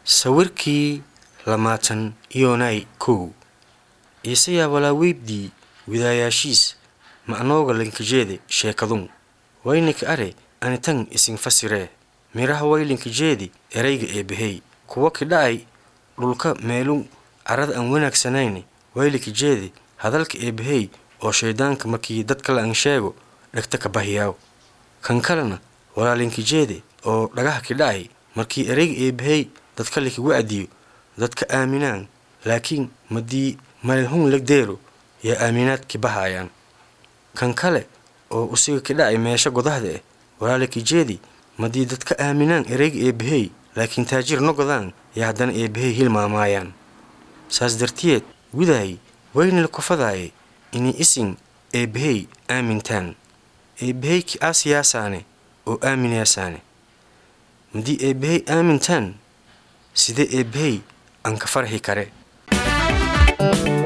sawirkii lamaatan iyonay kow isayaa walaaweydii widaayaashiis ma'nooga linkajeede sheekadun waynika are anitan isin fasiree miraha waylinkajeedi erayga eebbahey kuwa kidha'ay dhulka meelun carada aan wanaagsanayne waylikajeedi hadalka eebbahey oo shayddaanka markii dad kale aan sheego dhegta ka bahiyaaw kan kalena walaalinkajeede oo dhagaha kidha'ay markii erayga eebbahey dadka likagu adiyo dadka aaminaan laakiin madii maylhun legdeero yaa aaminaadki bahaayaan kan kale oo usiga kidha'ay meesha godahda eh walaalikajeedi madii dadka aaminaan erayga eebbahey laakiin taajir nogodaan yaa haddana eebbahey hilmaamaayaan saas dartiyeed widaay waynala kufadaaye inay isin eebbahey aamintaan eebbahey ki aasiyaasaane oo aaminayaasaane madii eebbahey aamintaan sidee eebbahey aan ka farxi kare